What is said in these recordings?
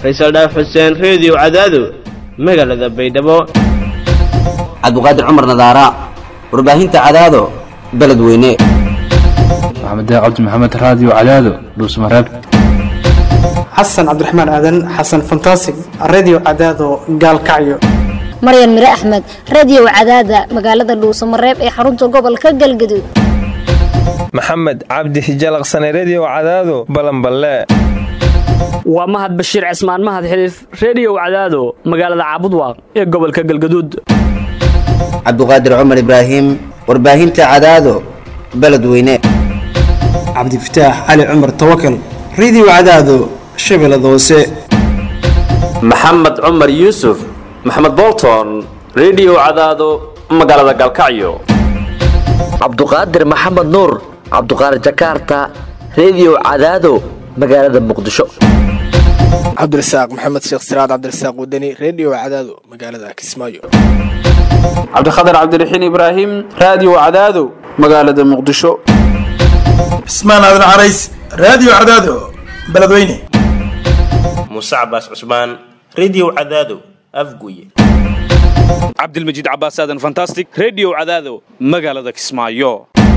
faysal dhaaf xuseen reediyo cadaado magaalada baydhabo cabdiqaadir cumar nadaara warbaahinta cadaado beledweyne maxamed cabdi maxamed raadiyo cadaado dhuusmareeb xasan cabdiraxmaan aadan xasan fantasig redio cadaado gaalkacyo maryan mire axmed radio cadaada magaalada dhuusamareeb ee xarunta gobolka galgaduud maxamed cabdi hijalaqsane redio cadaado balanballe waa mahad bashiir cismaan mahad xiliif reediyow cadaado magaalada caabudwaaq ee gobolka galgaduud cabdiqaadir cumar ibraahim warbaahinta cadaado beledweyne cabdifataax cali cumar tawakal redio cadaado shabeellada hoose maxamed cumar yuusuf maxamed bolton redio cadaado magaalada galkacyo cabduqaadir maxamed nuur cabduqaadir jakaarta redio cadaado magaalada muqdisho cabdirasaaq maxamed sheekh siraad cabdirasaaq wadani redio cadaado magaalada kismaayo cabdikhatar cabdiraxiin ibraahim raadiyo cadaado magaalada muqdisho cismaan aadan carays raadiyo cadaado beledweyne muuse cabaas cusmaan redio cadaado afguye cabdilmajiid cabaas aadan fantastic redio cadaado magaalada kismaayo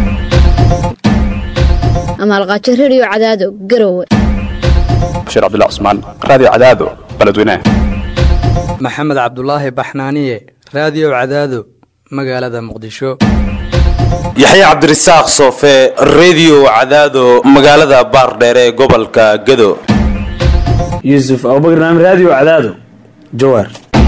amaalqaajo redio cadaado garowe bashiir cabdilla cusmaan raadiyo cadaado beledweyne maxamed cabdulaahi baxnaaniye raadiyo cadaado magaalada muqdisho yaxya cabdirasaaq soofe redio cadaado magaalada baardheere ee gobolka gado yuusuf abubakr naam raadiyo cadaado jawaar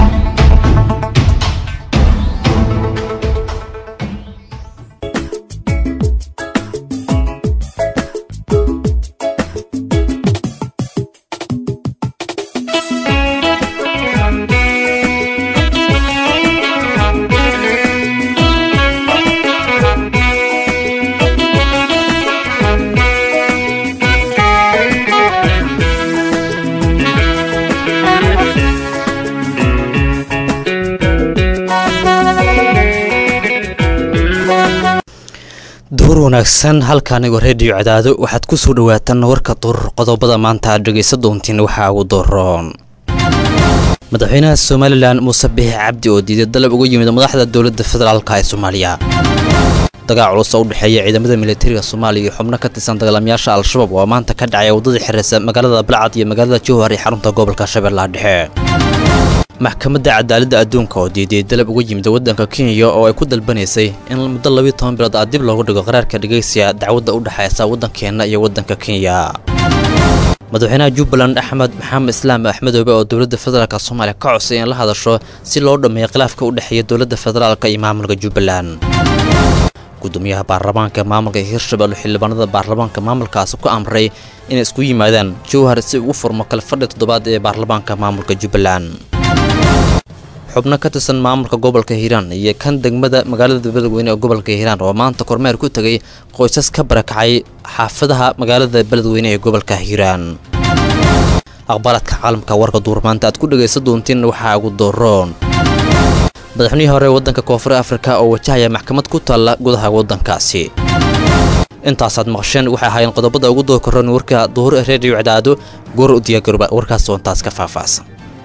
duhur wanaagsan halka anigoo reediyo cadaado waxaad ku soo dhawaataan warka duur qodobada maanta aad dhegaysa doontiin waxaa ugu doroon madaxweynaha somalilan muuse bixi cabdi oo diiday dalab uga yimid madaxda dowladda federaalk ee soomaaliya dagaal culus oo u dhexeeya ciidamada militariga soomaaliya iyo xubno ka tirsan dagaalamayaasha al-shabaab oo maanta ka dhacay waddadii xiraysa magaalada balcad iyo magaalada jowhar ee xarunta gobolka shabeellaha dhexe maxkamadda cadaaladda adduunka oo diiday dalab uga yimid waddanka kenya oo ay ku dalbanaysay in muddo labiyo toban bilood ah dib loogu dhigo qaraarka dhegaysiga dacwadda u dhexaysa waddankeenna iyo waddanka kenya madaxweynaha jubbaland axmed maxamed islaam axmedoobe oo dowladda federaalk soomaaliya ka codsay in la hadasho si loo dhammeeyo khilaafka u dhexeeya dowladda federaalk iyo maamulka jubbaland gudoomiyaha baarlamaanka maamulka hirshabelle xildhibaanada baarlamaanka maamulkaasi ku amray inay isku yimaadaan jowhar si ugu furmo kalfadhi toddobaad ee baarlamaanka maamulka jubbaland xubno ka tirsan maamulka gobolka hiiraan iyo kan degmada magaalada beledweyne ee gobolka hiiraan oo maanta kormeer ku tegay qoysas ka barakacay xaafadaha magaalada beledweyne ee gobolka hiiraan aqbaaladka caalamka warka duurmaanta aad ku dhegaysan doontiin waxaa ugu dooroon madaxweynihii hore waddanka koonfur afrika oo wajahaya maxkamad ku taalla gudaha waddankaasi intaasaad maqasheen waxay ahaayeen qodobada ugu doo korroon warka duhur ee reediyo cadaado goor u diyaargarooba warkaas oo intaas ka faahfaahsan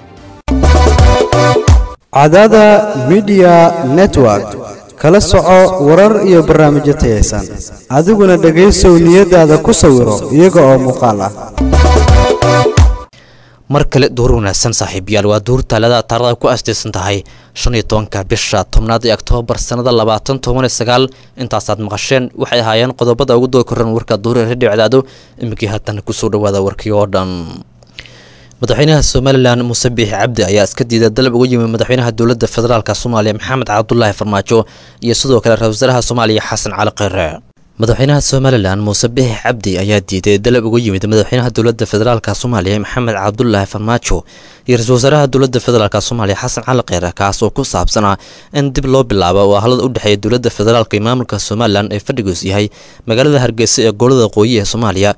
cadaada midiya network kala soco warar iyo barnaamijyo tayaysan adiguna dhegaysow niyadaada ku sawiro iyaga oo muuqaal ah mar kale duur wanaagsan saaxiibayaal waa duur taalada taarada ku astaysan tahay shan iyo tobanka bisha tobnaad ee oktoobar sannada labaatan toban iyo sagaal intaasaad maqasheen waxay ahaayeen qodobada ugu doo koran warka duur ee radio cadaado iminkii haatan kusoo dhawaada warkii oo dhan madaxweynaha somalilan muuse biixi cabdi ayaa iska diiday dalab uga yimid madaxweynaha dowladda federaalk soomaaliya maxamed cabdulaahi farmaajo iyo sidoo kale ra-isul wasaaraha soomaaliya xasan cali kheyre madaxweynaha somalilan muuse biixi cabdi ayaa diiday dalab uga yimid madaxweynaha dowladda federaalk soomaaliya maxamed cabdulaahi farmaajo iyo ra-isul wasaaraha dowladda federaalk soomaaliya xasan cali kheyre kaas oo ku saabsanaa in dib loo bilaabo oo halada u dhexeeya dowladda federaalk iyo maamulka somalilan ee fadhigoos yahay magaalada hargeysa ee gobolada waqooyi ee soomaaliya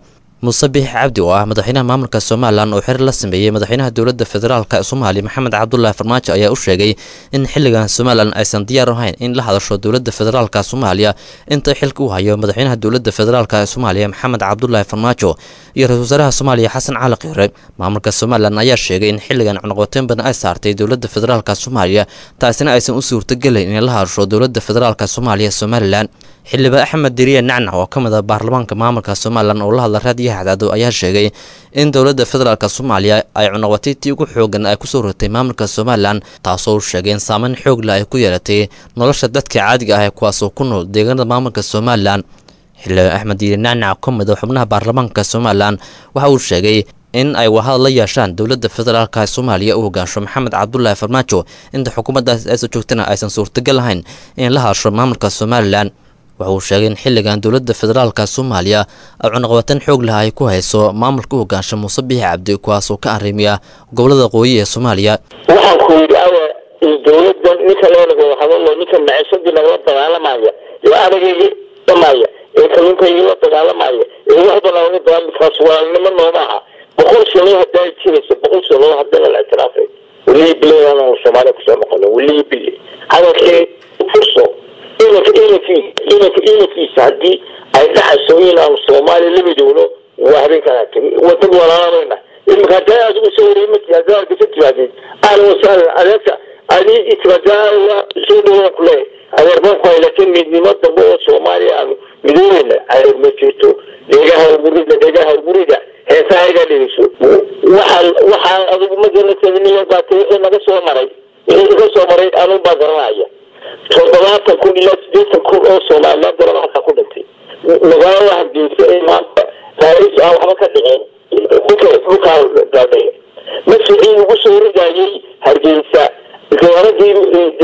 muuse biix cabdi oo ah madaxweynaha maamulka somalilan oo xiriir la sameeyey madaxweynaha dowladda federaalk ee soomaaliya maxamed cabdulaahi farmaajo ayaa u sheegay in xilligan somalilan aysan diyaar u hayn in la hadasho dowladda federaalk soomaaliya inta xilka u hayo madaxweynaha dowladda federaalk ee soomaaliya maxamed cabdulaahi farmaajo iyo ra-isul wasaaraha soomaaliya xasan cali qiire maamulka somalilan ayaa sheegay in xilligan cunaqabateyn badan ay saartay dowladda federaalk soomaaliya taasina aysan u suurtagelayn inay la hadasho dowladda federaalk soomaaliya somalilan xildhibaan axmed diriye nacnac oo ka mid ah baarlamaanka maamulka somalilan oo la hadla raadiyaha cadaado ayaa sheegay in dowladda federaalk soomaaliya ay cunaqabataytii ugu xoogan ay kusoo rogtay maamulka somalilan taasoo uu sheegay in saameyn xoog leh ay ku yeelatay nolosha dadka caadiga ah kuwaasoo ku nool deegaanada maamulka somalilan xildhibaan axmed diriye nacnac ka mid a xubnaha baarlamaanka somalilan waxa uu sheegay in ay wahadal la yeeshaan dowladda federaalk ee soomaaliya u hogaansho maxamed cabdulaahi farmaajo inta xukuumaddaas aysa joogtana aysan suurtagal ahayn in la hadasho maamulka somalilan waxa uu sheegay in xilligan dowladda federaalka soomaaliya ay cunaqabateen xoog leh ay ku hayso maamulka u hogaansha muuse biixi cabdi kuwaasoo ka arrimiya gobolada qooyi ee soomaaliya waxaan ku yidhi awa dowladdan ninka leenaga hadalo ninka maciisadii nagala dagaalamaya ee adaygayga dhamaya ee kalluunkayga la dagaalamaya ee waxba nagala dagaalmikaas walaalnimo nooma aha boqol sano hadaa jiraysa boqol sano haddana la ictiraafay weliyi bilayan soomaaliya kusoo noqono weliyi bili hadalkee furso inanka inankiisa inanka inankiisa haddii ay dhaxayso inaanu soomaaliya la midowno waa habeenkanaa tegi wadad walaalayna imika hadaa adigu soo wareemati hadaa argasa timaadid ahlan wasahlan adeerka adii timadaa soo dhawaan kule adeer baan ku hay laakiin midnimo dambe oo soomaaliya aanu midoobeyna adeer ma jirto dhegaha ugurida dhegaha ugurida heesaha iga dhigayso waxaan waxaan adigu ma garanaysa nin yar baa wixii naga soo maray wixii naga soo maray anuu baa garanaya toddobaatan kun ilaa sideetan kun oo soomaaliyeed dalada halkaa ku dhintay magaalada hargeysa ee maanta taariis aan waxba ka dhicin dhulka dhulkaa gaadhay masixii ugu soo ridaayay hargeysa diyaaradii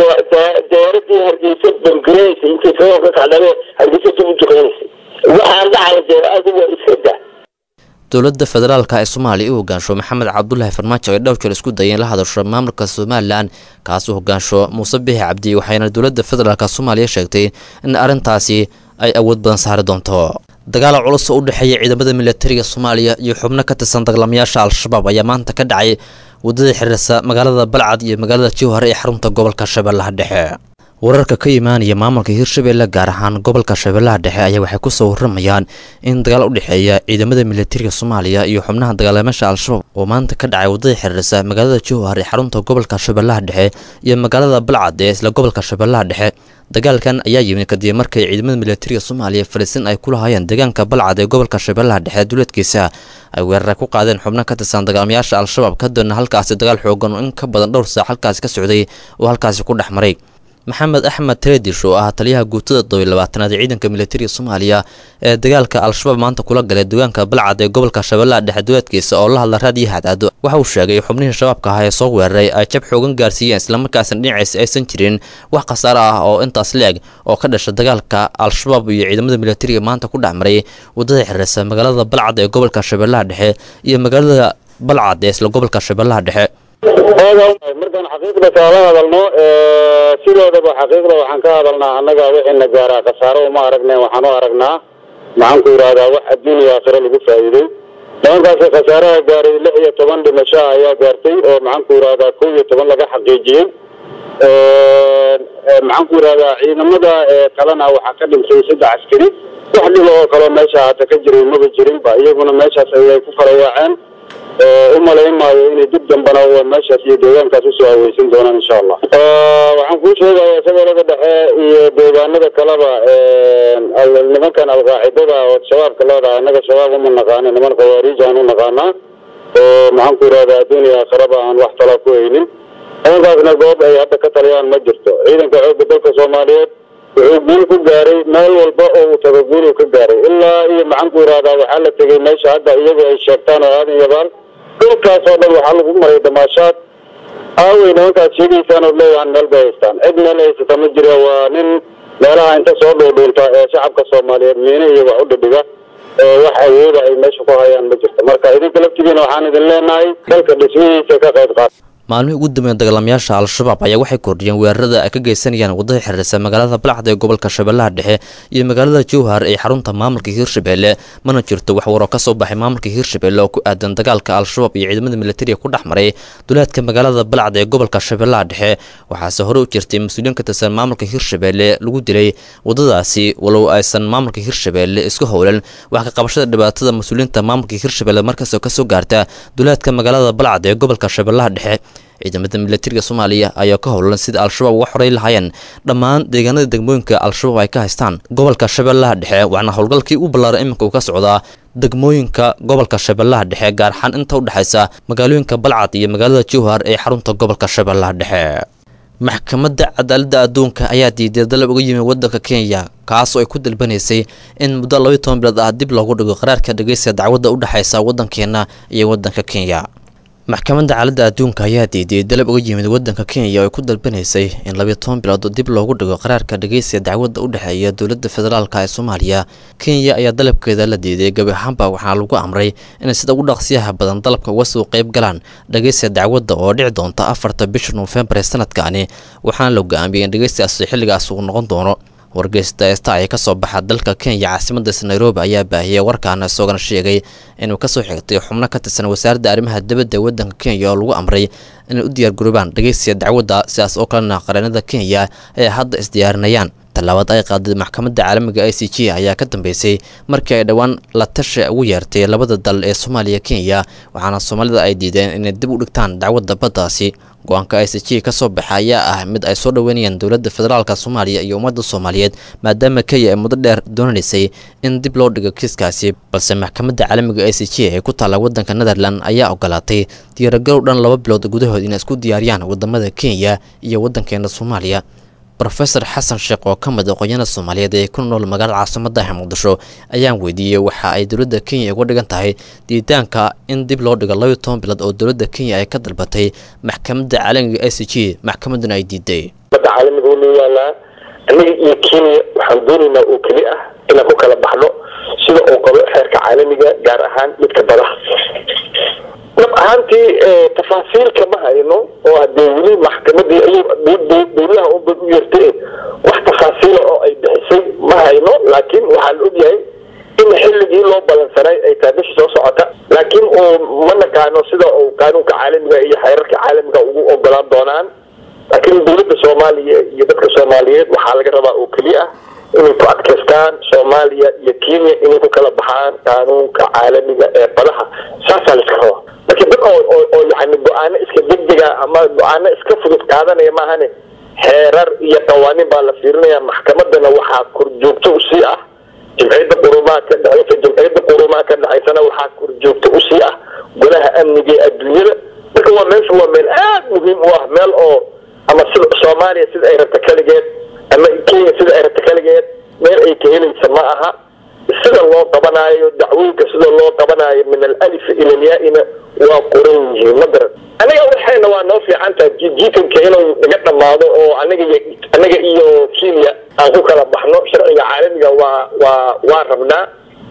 diyaaradii hargeysa bamgareynaysa intay ka ka kacdhame hargeysa dib u duqeynaysay waxaan dhacay dee adigu waa iska dah dowladda federaalk ee soomaaliya u hogaansho maxamed cabdulaahi farmaajo ay dhowr jeer isku dayeen la hadasho maamulka somalilan kaasuu hogaansho muuse biixi cabdi waxayna dowladda federaalk soomaaliya sheegtay in arrintaasi ay awood badan saari doonto dagaala culus oo u dhexeeya ciidamada militariga soomaaliya iyo xubno ka tirsan dagaalamayaasha al-shabaab ayaa maanta ka dhacay waddada xiriirsa magaalada balcad iyo magaalada jowhar ee xarunta gobolka shabeellaha dhexe wararka ka imaanaya maamulka hirshabeelle gaar ahaan gobolka shabeellaha dhexe ayaa waxay kusoo waramayaan in dagaal u dhexeeya ciidamada militariga soomaaliya iyo xubnaha dagaalameesha al-shabaab oo maanta ka dhacay waddada xiriirsa magaalada jowhar ee xarunta gobolka shabeellaha dhexe iyo magaalada balcad ee isla gobolka shabeellaha dhexe dagaalkan ayaa yimid kadib markay ciidamada militariga soomaaliya fariisin ay ku lahaayeen deegaanka balcad ee gobolka shabeellaha dhexe duleedkiisa ay weerara ku qaadeen xubno ka tirsan dagaalamayaasha al-shabaab kadibna halkaasi dagaal xoogan oo in ka badan dhowr saac halkaasi ka socday oo halkaasi ku dhex maray maxamed axmed treedish oo ah taliyaha guutada todobiy labaatanaad ee ciidanka militariga soomaaliya ee dagaalka al-shabaab maanta kula galay deegaanka balcad ee gobolka shabeellaha dhexe duleedkiisa oo la hadla raadiyo hadaado waxa uu sheegay xubnihii shabaabka ahaa ee soo weeraray ay jab xoogan gaarsiiyeen islamarkaasna dhinaciisa aysan jirin wax khasaare ah oo intaas le-eg oo ka dhasha dagaalka al-shabaab iyo ciidamada militariga maanta ku dhex maray waddada xiriirsa magaalada balcad ee gobolka shabeellaha dhexe iyo magaalada balcad ee isla gobolka shabeellaha dhexe markaan xaqiiqda kaala hadalno sidoodaba xaqiiqda waxaan ka hadalnaa annaga wixina gaaraa khasaaro uma aragne waxaan u aragnaa maxaan ku yidhahdaa wax adduun iyo aakhiro lagu faa'iiday nimankaasi khasaaraha gaaray lix iyo toban dhimasho ayaa gaartay oo maxaan ku yidhahdaa kow iyo toban laga xaqiijiyey maxaan ku yidhahdaa ciidamada kalena waxaa ka dhintay saddex askari wax dhiba oo kaloo meesha hadda ka jiray maba jirinba iyaguna meeshaas ayay ku farayaaceen u malayn maayo inay dib dambana meeshaas iyo deegaankaas usoo haweysan doonaan insha allah waxaan kuu sheegayaa shabeellada dhexe iyo deegaanada kaleba nimankan alqaacidada oo shabaabka leedahay annaga shabaab uma naqaano niman khawaariij aan u naqaanaa oo maxaan ku yidhahdaa adduuniya aakhiraba aan wax tala ku haynin nimankaasna goob ay hadda ka taliyaan ma jirto ciidanka xoogga dalka soomaaliyeed wuxuu guul ku gaaray meel walba oo uu tago guul uu ka gaaray ilaa iyo maxaan ku yidhahdaa waxaa la tegey meesha hadda iyagu ay sheegtaan oo aadan yabaal dhulkaas oo dhan waxaa lagu maray damaashaad aawey nimankaas sheegaysaan ood leedahan meel bay haystaan cid meel haysata ma jira waa nin meelaha inta soo dhuudhuunta ee shacabka soomaaliyeed miine iyo wax u dhidhiga ee wax awooda ay meesha ku hayaan ma jirto marka idinka laftigiina waxaan idin leenahay dalka dhismihiisa ka qayb qaata maalmihii ugu dambeeya dagaalamayaasha al-shabaab ayaa waxay kordhiyeen weerarada ay ka geysanayaan wadada xiriirsa magaalada balacda ee gobolka shabeellaha dhexe iyo magaalada jowhar ee xarunta maamulka hiirshabelle mana jirto wax waroo ka soo baxay maamulka hiirshabelle oo ku aadan dagaalka al-shabaab iyo ciidamada militariga ku dhex maray duleedka magaalada balacda ee gobolka shabeellaha dhexe waxaase hore u jirtay mas-uuliyiin ka tirsan maamulka hiirshabelle lagu dilay wadadaasi walow aysan maamulka hiirshabelle isku howlan wax ka qabashada dhibaatada mas-uuliyiinta maamulka hiirshabelle markastoo kasoo gaarta duleedka magaalada balacda ee gobolka shabeellaha dhexe ciidamada militariga soomaaliya ayaa ka howlan sida al-shabaab uga xoray lahaayeen dhammaan deegaanada degmooyinka al-shabaab ay ka haystaan gobolka shabeellaha dhexe waxaana howlgalkii u ballaaray iminka uu ka socdaa degmooyinka gobolka shabeellaha dhexe gaar ahaan inta u dhexaysa magaalooyinka balcad iyo magaalada jowhar ee xarunta gobolka shabeellaha dhexe maxkamadda cadaaladda adduunka ayaa diiday dalab uga yimid waddanka kenya kaas oo ay ku dalbanaysay in muddo labaiy toban bilood ah dib loogu dhigo qaraarka dhegeysiga dacwadda u dhexaysa waddankeena iyo waddanka kenya maxkamadda caaladda adduunka ayaa diiday dalab uga yimid waddanka kenya oo ay ku dalbanaysay in labiyo toban bilood dib loogu dhigo qaraarka dhegeysiga dacwadda u dhexeeya dowladda federaalka ee soomaaliya kenya ayaa dalabkeeda la diiday gebi ahaanba waxaana lagu amray inay sida ugu dhaqsiyaha badan dalabka uga soo qayb galaan dhegeysiga dacwadda oo dhici doonta afarta bisha noofembar ee sanadkaani waxaana la go-aamiyey in dhegeysigaasi xilligaas uu noqon doono wargeysta esta ee kasoo baxa dalka kenya caasimadaas nairobi ayaa baahiyey warkaana isagona sheegay inuu kasoo xigtay xubno ka tirsan wasaaradda arrimaha dibadda ee waddanka kenya oo lagu amray inay u diyaargaroobaan dhegeysiga dacwadda sidaas oo kalena qareenada kenya ay hadda isdiyaarinayaan tallaabad ay qaaday maxkamadda caalamiga i c g ayaa ka dambeysay markii ay dhowaan la tashi ugu yeertay labada dal ee soomaaliya kenya waxaana soomaalida ay diideen inay dib u dhigtaan dacwadda baddaasi go-aanka i c g ka soo baxa ayaa ah mid ay soo dhoweynayaan dowladda federaalka soomaaliya iyo ummadda soomaaliyeed maadaama kenya ay muddo dheer doonaysay in dib loo dhigo kiiskaasi balse maxkamadda caalamiga i c g ee ku taalla waddanka netherland ayaa ogolaatay diyaarogalow dhan laba bilood gudahood inay isku diyaariyaan wadamada kenya iyo waddankeena soomaaliya rofesor xasan sheekh oo ka mid aqoonyada soomaaliyeed ee ku nool magaalada caasimadaha muqdisho ayaan weydiiyey waxa ay dowladda kenya uga dhigan tahay diidaanka in dib loo dhigo labayo toban bilood oo dowladda kenya ay ka dalbatay maxkamadda caalamiga i c g maxkamadduna ay diiday badda caalamiga uu noo yaalaa annaga iyo kenya waxaan doonaynaa oo keli ah inaan ku kala baxno sida uu qabo xeerka caalamiga gaar ahaan midka badaha dhab ahaantii tafaasiilka ma hayno oo hadee weli maxkamadii dowlaha unba u yertay wax tafaasiila oo ay bixisay ma hayno laakiin waxaa la ogyahay in xilligii loo balansanay ay tahay bisha soo socota laakiin uu ma naqaano sida uu qaanuunka caalamiga iyo xeerarka caalamiga ugu ogolaan doonaan laakiin dowladda soomaaliya iyo dadka soomaaliyeed waxaa laga rabaa oo keliya ah inay ku adkaystaan soomaaliya iyo kenya inay ku kala baxaan qaanuunka caalamiga ee badaha saasaa la iska rabaa laakiin dad oo oo oo yani go-aano iska degdega ama go-aano iska fudud qaadanaya maahane xeerar iyo qawaaniin baa la fiirinaya maxkamadana waxaa korjoogto usii ah jimciyadda qurumaha ka dhexeysa jimciyadda qurumaha ka dhexeysana waxaa korjoogto usii ah golaha amniga ee adduunyada marka waa meesha waa meel aad muhiim u ah meel oo ama sida soomaaliya sida ay rabta kaligeed ama kenya sida ay rabta kaligeed meel ay ka helaysa ma aha sida loo qabanaayo dacwooyinka sida loo qabanaayo min alif ila alyaa-ina waa qoran yihiin ma garan aniga waxayna waa noo fiican tahay jiitanka inuu naga dhammaado oo anaga iyo anaga iyo kenya aan ku kala baxno sharciga caalamiga waa waa waa rabnaa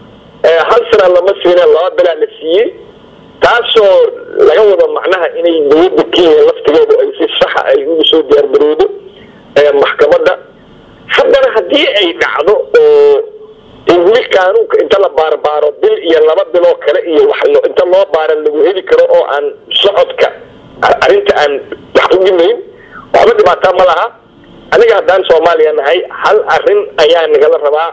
hal sana lama siina laba bilaa la siiyey taasoo laga wado macnaha inay dowladda kenya laftigeedu ay si saxa ay ugu soo diyaargaroodo maxkamadda haddana haddii ay dhacdo oo weli qaanuunka inta la baarbaaro bil iyo laba biloo kale iyo wax inta loo baara lagu heli karo oo aan socodka arrinta aan wax u dhimayn waxba dhibaataa ma laha aniga haddaan soomaaliya nahay hal arrin ayaa nagala rabaa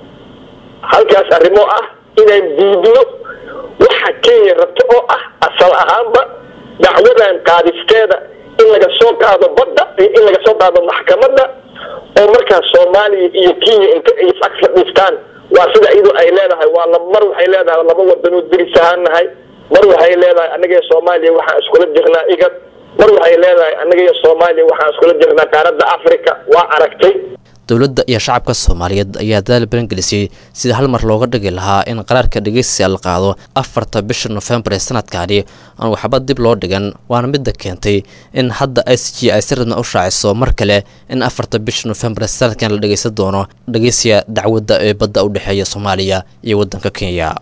halkaas arrimo ah inaan diidno waxa kenya rabto oo ah asal ahaanba dacwadan qaadisteeda in laga soo qaado badda iyo in laga soo qaado maxkamadda oo markaas soomaaliya iyo kenya inta ay is ag fadhiistaan waa sida iyadoo ay leedahay waa mar waxay leedahay laba wadanoo deris ahaan nahay mar waxay leedahay annaga iyo soomaaliya waxaan iskula jirnaa igad mar waxay leedahay annaga iyo soomaaliya waxaan iskula jirnaa qaaradda africa waa aragtay dowladda iyo shacabka soomaaliyeed ayaa dadaal balangelisay sida hal mar looga dhigi lahaa in qaraarka dhegeysiga la qaado afarta bisha nofembar ee sanadkaani aan waxba dib loo dhigan waana midda keentay in hadda i c g ay si radna u shaaciso mar kale in afarta bisha nofembar ee sanadkan la dhegeysan doono dhegeysiga dacwadda ee badda u dhexeeya soomaaliya iyo waddanka kenya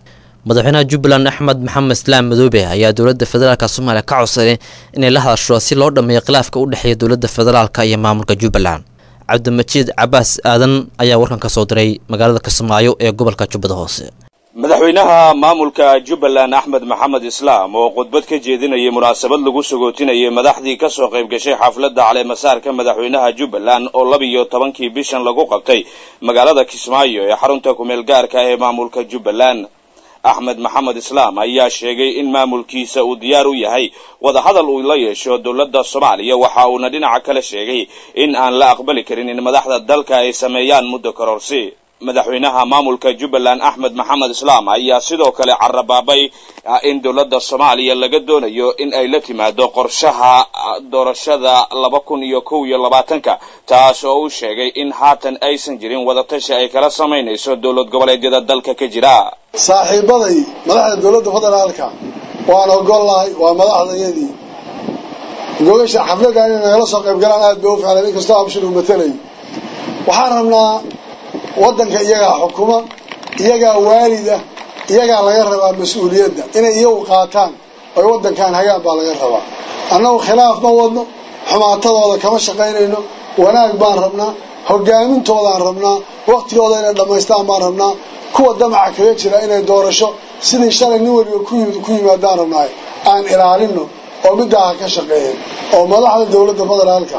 madaxweynaha jubbaland axmed maxamed islaam madoobe ayaa dowladda federaalk soomaaliya ka codsaday inay la hadasho si loo dhammeeyo khilaafka u dhexeeya dowladda federaalk iyo maamulka jubbaland cabdimajiid cabaas aadan ayaa warkan ka soo diray magaalada kismaayo ee gobolka jubbada hoose madaxweynaha maamulka jubbaland axmed maxamed islaam oo khudbad ka jeedinayay munaasabad lagu sagootinayay madaxdii ka soo qayb gashay xafladda caleemasaarka madaxweynaha jubbaland oo labiyo tobankii bishan lagu qabtay magaalada kismaayo ee xarunta kumeel gaarka ee maamulka jubbaland axmed maxamed islaam ayaa sheegay in maamulkiisa uu diyaar u yahay wadahadal uu la yeesho dowladda soomaaliya waxa uuna dhinaca kale sheegay in aan la aqbali karin in madaxda dalka ay sameeyaan muddo kororsi madaxweynaha maamulka jubbaland axmed maxamed islaam ayaa sidoo kale carabaabay in dowladda soomaaliya laga doonayo in ay la timaado qorshaha doorashada laba kun iyo kow iyo labaatanka taas oo uu sheegay in haatan aysan jirin wadatashi ay kala samaynayso dowlad goboleedyada dalka ka jira saaxiibaday madaxda dowladda federaalka waan ogolnahay waa madaxdayadii gogasha xafladda inay nagala soo qayb galaan aad bay u ficlan inkastoo abshir uu matalayo waxaan rabnaa waddanka iyagaa xukuma iyagaa waalida iyagaa laga rabaa mas-uuliyadda inay iyagu qaataan oy waddankan hagaan baa laga rabaa annagu khilaaf ma wadno xumaatadooda kama shaqaynayno wanaag baan rabnaa hogaamintoodaan rabnaa waktigooda inay dhammaystaan baan rabnaa kuwa damaca kaga jira inay doorasho sidii shalay nin weliba ku yimid ku yimaadaan rabnaay aan ilaalino oo middaa ha ka shaqeeyen oo madaxda dowladda federaalka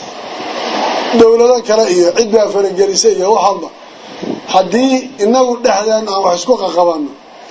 dowlado kale iyo cid baa faragelisay iyo wax walba haddii inagu dhexdeen aan wax isku qaqabanno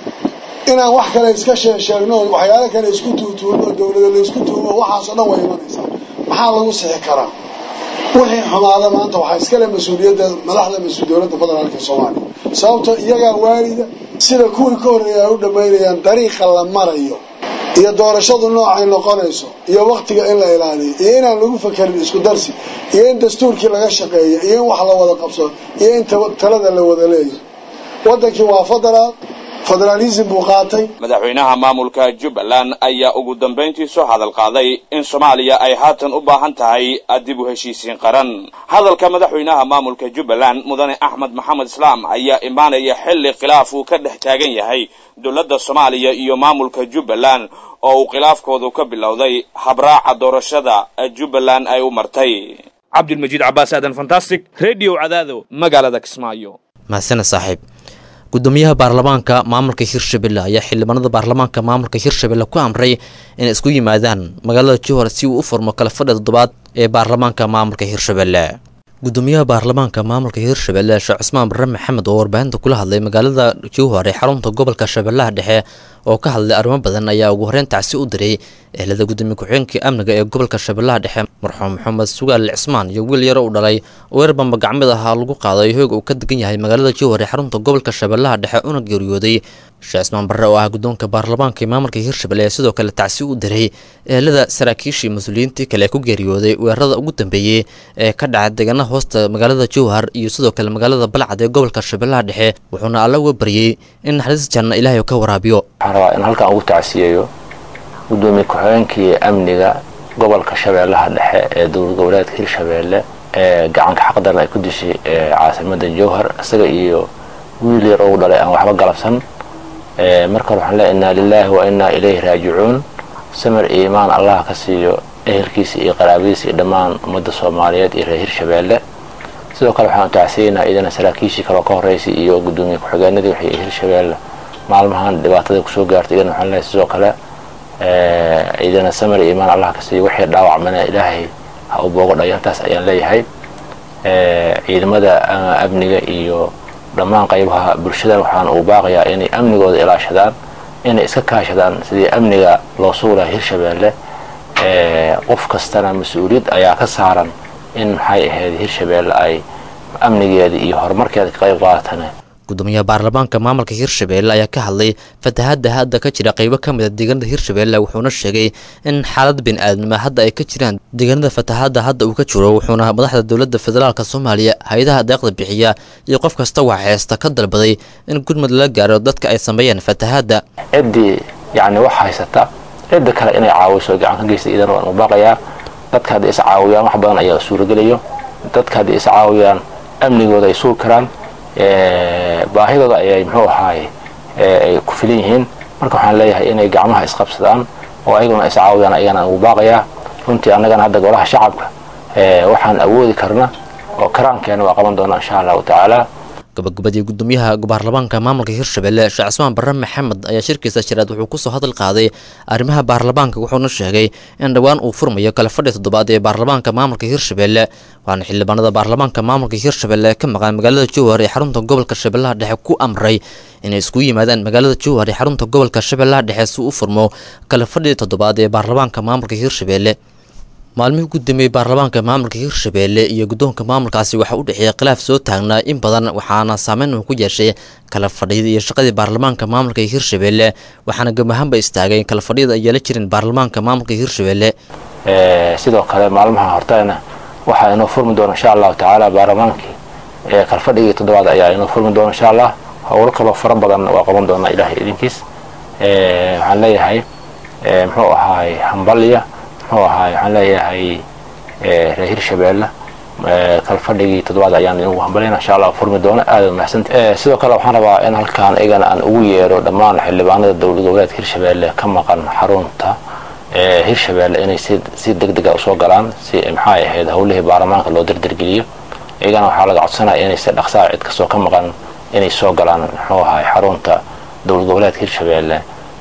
inaan wax kale iska sheesheegno oo waxyaalo kale isku tuutuuno oo dowlada la isku tuumo waxaasoo dhan way imanaysaa maxaa lagu sixi karaa wixii xumaada maanta waxaa iskale mas-uuliyadda madaxda mas-uul dowladda federaalka soomaaliya sababtoo iyagaa waalida sida kuwii ka horreeya ay u dhammaynayaan dariiqa la marayo iyo doorashadu noocay noqonayso iyo waktiga in la ilaaliyo iyo inaan lagu fakerin isku darsi iyo in dastuurkii laga shaqeeyo iyo in wax la wada qabsado iyo in talada la wada leeyahy waddankii waa federaal federaalism buu qaatay madaxweynaha maamulka jubbaland ayaa ugu dambayntii soo hadal qaaday in soomaaliya ay haatan u baahan tahay dib u heshiisiin qaran hadalka madaxweynaha maamulka jubbaland mudane axmed maxamed islaam ayaa imaanaya xilli khilaaf uu ka dhex taagan yahay dowladda soomaaliya iyo maamulka jubbaland oo uu khilaafkoodu ka bilowday habraaca doorashada jubbaland ay u martay cabdilmajiid cabaas aadan fantastic radio cadaado magaalada kismaayo mahadsane saaxiib gudoomiyaha baarlamaanka maamulka hirshabelle ayaa xildhibaanada baarlamaanka maamulka hirshabelle ku amray inay isku yimaadaan magaalada johor si uu u furmo kala fadhi toddobaad ee baarlamaanka maamulka hirshabelle gudoomiyaha baarlamaanka maamulka hirshabelle sheekh cusmaan barre maxamed oo warbaahinta kula hadlay magaalada jowhar ee xarunta gobolka shabeellaha dhexe oo ka hadlay arrimo badan ayaa ugu horreyn tacsi u diray ehlada gudoomiye ku-xigeenka amniga ee gobolka shabeellaha dhexe marxuum maxamed sugaal cismaan iyo wiil yaro u dhalay oo weer bamba gacmid ahaa lagu qaaday hoyga uu ka degan yahay magaalada jowhar ee xarunta gobolka shabeellaha dhexe una geeriyooday sheekh cismaan barre oo ah gudoonka baarlamaanka ee maamulka hirshabelle ee sidoo kale tacsi u diray ehlada saraakiishii mas-uuliyiintii kale ee ku geeriyooday weerarada ugu dambeeyey ee ka dhacay deegaana hoosta magaalada jowhar iyo sidoo kale magaalada balcad ee gobolka shabeellaha dhexe wuxuuna alla uga baryey in naxariis janna ilaahay ka waraabiyo waxaan rabaa in halkan ugu tacsiyeeyo gudoomiye ku-xigeenkii amniga gobolka shabeellaha dhexe ee dowlad goboleedka hirshabeelle ee gacanka xaqdaran ay ku dishay caasimada jowhar isaga iyo wiil yar ugu dhalay aan waxba galabsan marka hore waxaan leeya innaa lilaahi wa innaa ilayhi raajicuun samir iyo imaan allah ka siiyo ehelkiisa iyo qaraabadiisa iyo dhammaan ummadda soomaaliyeed iyo reer hirshabeelle sidoo kale waxaan tacsiyeynaa idana saraakiishii kaloo ka horreysay iyo gudoomiye ku-xigeenadii waxay hirshabeelle maalmahan dhibaatada kusoo gaartay idana waxaan leeyahay sidoo kale idana samir iyo imaan allah ka siiyo wixii dhaawacmana ilaahay ha u boogo dhayo intaas ayaan leeyahay ciidamada amniga iyo dhammaan qaybaha bulshada waxaan uu baaqayaa inay amnigooda ilaashadaan inay iska kaashadaan sidii amniga loo suulaha hirshabeelle qof kastana mas-uuliyad ayaa ka saaran in maxay ahayd hirshabeelle ay amnigeeda iyo horumarkeeda ka qayb qaatana gudoomiyaha baarlamaanka maamulka hirshabelle ayaa ka hadlay fatahaadda hadda ka jira qaybo ka mid a deegaanada hirshabelle wuxuuna sheegay in xaalad bini-aadnimo hadda ay ka jiraan deegaanada fatahaadda hadda uu ka jiro wuxuuna madaxda dowladda federaalk soomaaliya hay-adaha deeqda bixiya iyo qof kasta wax haysta ka dalbaday in gurmud lala gaaro dadka ay sameeyeen fatahaadda ciddii yacni wax haysata cidda kale inay caawiso gacan ka geysta idan waan u baaqayaa dadka haddii is caawiyaan wax badan ayaa suuragelayo dadka haddii is caawiyaan amnigooda ay sugi karaan baahidooda ayay muxuu ahaaye ay ku filan yihiin marka waxaan leeyahay inay gacmaha isqabsadaan oo ayaguna iscaawiyaan ayagana ugu baaqayaa runtii annagana hadda golaha shacabka waxaan awoodi karna oo karaankeena waa qaban doonaa insha allahu tacaala gabagabadii gudoomiyaha baarlamaanka maamulka hirshabelle sheekh cismaan barre maxamed ayaa shirkiisa shiraad wuxuu kusoo hadal qaaday arrimaha baarlamaanka wuxuuna sheegay in dhowaan uu furmayo kala fadhi toddobaad ee baarlamaanka maamulka hirshabelle waxaana xildhibaanada baarlamaanka maamulka hirshabelle ka maqan magaalada jowhar ee xarunta gobolka shabeellaha dhexe ku amray inay iskugu yimaadaan magaalada jowhar ee xarunta gobolka shabeellaha dhexe si u furmo kala fadhi toddobaad ee baarlamaanka maamulka hirshabelle maalmihii ugu dambeeyey baarlamaanka maamulka hirshabelle iyo guddoonka maamulkaasi waxaa u dhexeeyay khilaaf soo taagnaa in badan waxaana saameyn uu ku yeeshay kala fadhiyada iyo shaqadii baarlamaanka maamulka hirshabelle waxaana gamahaanba istaagay kala fadhiyada ay yeela jireen baarlamaanka maamulka hirshabelle sidoo kale maalmaha hortayna waxaa inoo furmi doona insha allahu tacaala baarlamaankii kala fadhigii toddobaad ayaa inoo furmi doona insha allah howlo kaloo fara badan waa qaban doonaa ilaahay idinkiis waxaan leeyahay muxuu ahaay hambalya muxuu ahaay waxaan leeyahay reer hirshabeelle kalfadhigii toddobaad ayaan inugu hambalyana insha allah furmi doono aada mahadsantahay sidoo kale waxaan rabaa in halkaan igana aan ugu yeero dhammaan xildhibaanada dowlad goboleedka hirshabeelle ka maqan xarunta hirshabeelle inay si si deg dega usoo galaan si maxay ahayd howlihii baarlamaanka loo dardargeliyo iyagana waxaa laga codsanaya inay si dhaqsaa cid kastoo ka maqan inay soo galaan muxuu ahaay xarunta dowlad goboleedka hirshabeelle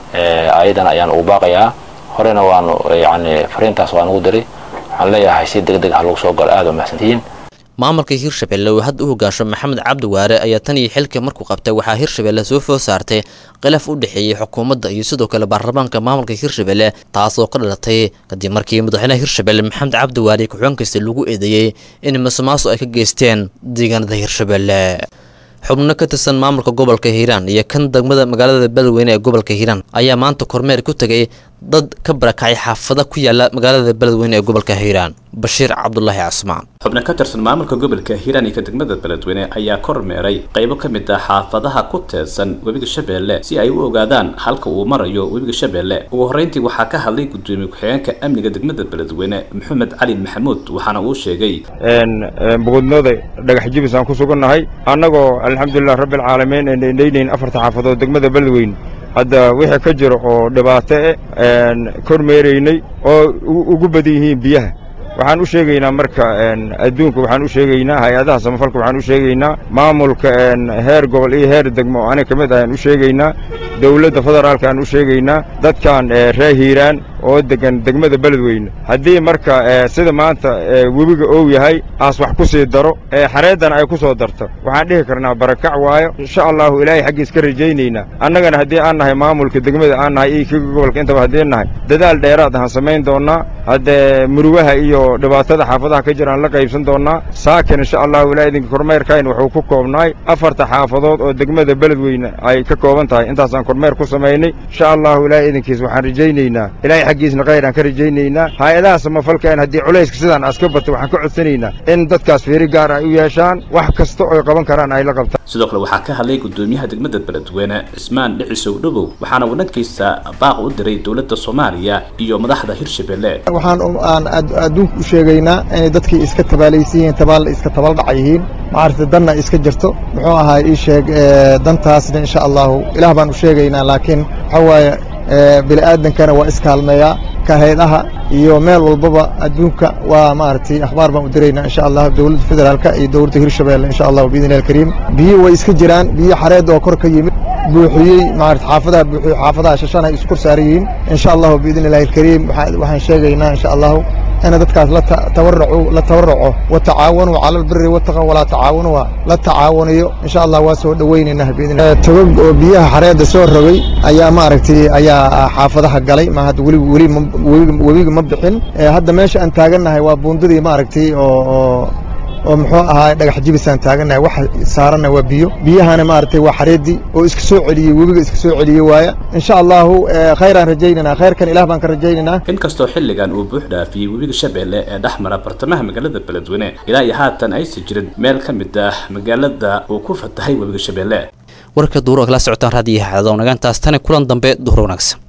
ayadan ayaan ugu baaqayaa horena waanu yani fariintaas waan ugu diray waxaan leeyahay si deg deg ha lagu soo galo aada mahadsantihiin maamulka hirshabelle oo hadda u hogaasho maxamed cabdi waare ayaa tan iyo xilka markuu qabtay waxaa hirshabelle soo food saartay khilaaf u dhexeeyey xukuumadda iyo sidoo kale baarlamaanka maamulka hirshabelle taasoo ka dhalatay kadib markii madaxweynaha hirshabelle maxamed cabdi waare ku-xigeenkiisa lagu eedeeyey in masuqmaasuq ay ka geysteen deegaanada hirshabelle xubno ka tirsan maamulka gobolka hiiraan iyo kan degmada magaalada beledweyne ee gobolka hiiraan ayaa maanta kormeer ku tegay dad ka barakacay xaafada ku yaala magaalada beledweyne ee gobolka hiiraan bashiir cabdulaahi casmaan xubno ka tirsan maamulka gobolka hiiraan iyo ka degmada beledweyne ayaa kormeeray qaybo ka mid ah xaafadaha ku teedsan webiga shabeelle si ay u ogaadaan halka uu marayo webiga shabeelle ugu horreyntii waxaa ka hadlay gudoomiye ku-xigeenka amniga degmada beledweyne maxamed cali maxamuud waxaana uu sheegay bogodnooda dhagax jibis aan ku sugannahay annagoo alxamdulilah rabbialcaalamiin ee dhaynayn afarta xaafadood degmada beledweyne hadda wixii ka jiro oo dhibaato eh kormeeraynay oo ugu badan yihiin biyaha waxaan u sheegaynaa marka adduunka waxaan u sheegaynaa hay-adaha samafalka waxaan u sheegaynaa maamulka heer gobol iyo heer degmo oo aniga ka mid ayaan u sheegaynaa dowladda federaalka aan u sheegaynaa dadkan ree hiiraan oo degan degmada beledweyne haddii marka sida maanta webiga ou yahay aas wax ku sii daro xareeddana ay ku soo darto waxaan dhihi karnaa barakac waayo insha allahu ilaahay xaggiis ka rajaynaynaa annagana haddii aan nahay maamulka degmada aan nahay iyo kiga gobolka intaba haddii nahay dadaal dheeraad ahaan samayn doonnaa haddee murugaha iyo dhibaatada xaafadaha ka jira aan la qaybsan doonnaa saakin insha allahu ilahay idinka kormeerkayn wuxuu ku koobnaay afarta xaafadood oo degmada beledweyne ay ka kooban tahay intaasaan kormeer ku samaynay insha allahu ilaahay idinkiis waxaan rajaynaynaa ilahay xaggiisna khayr aan ka rajaynaynaa hay-adaha samafalkaen haddii culayska sidaan aska batay waxaan ka codsanaynaa in dadkaas fiiri gaar ay u yeeshaan wax kasta oy qaban karaan ay la qabtaan sidoo kale waxaa ka hadlay gudoomiyaha degmada beledweyne cismaan dhicisow dhobow waxaana uu dhankiisa baaq u diray dowladda soomaaliya iyo madaxda hirshabelle waxaan aan adduunka u sheegaynaa inay dadkii iska tabaalaysan yihiin tabaal iska tabaldhac yihiin maaragtay danna iska jirto muxuu ahaa ii sheeg dantaasna insha allahu ilaah baan u sheegaynaa laakiin waxaa waaye bini aadankana waa iskaalmeeyaa kahaydaha iyo meel walbaba adduunka waa maaragtay akhbaar baan u diraynaa insha allah dowladda federaalka iyo dowladda hirshabelle insha allahu biidni illahi alkariim biyo way iska jiraan biyo xareed oo kor ka yimid buuxiyey maarata xaafadaha buuxiyey xaafadaha shashana ay isku saaran yihiin insha allahu biidni illahi alkariim waxaan sheegaynaa insha allahu ina dadkaas la tawaracu la tawaraco wa tacaawanuu cala albiri wattaqa walaa tacaawanuwa la tacaawanayo insha allah waa soo dhowaynaynaa biidni togog oo biyaha xareedda soo rogay ayaa maaragtay ayaa xaafadaha galay ma hadda weli weli webiga ma bixin hadda meesha aan taagannahay waa buundadii maaragtay oo oo oo muxuu ahaa dhagax jibisaan taagannahay waxa saaranna waa biyo biyahana maaragtay waa xareeddii oo iska soo celiyey webiga iska soo celiyey waaya insha allahu khayraan rajaynaynaa khayrkan ilaah baan ka rajaynaynaa inkastoo xilligan uu buux dhaafiyey webiga shabeelle ee dhex mara bartamaha magaalada beledweyne ilaa iyo haatan aysan jirin meel ka mid ah magaalada uu ku fatahay webiga shabeelle warka duuro kala socotaan raadiyaha xadada wanaagaantaas tani kulan dambe duhur wanaagsan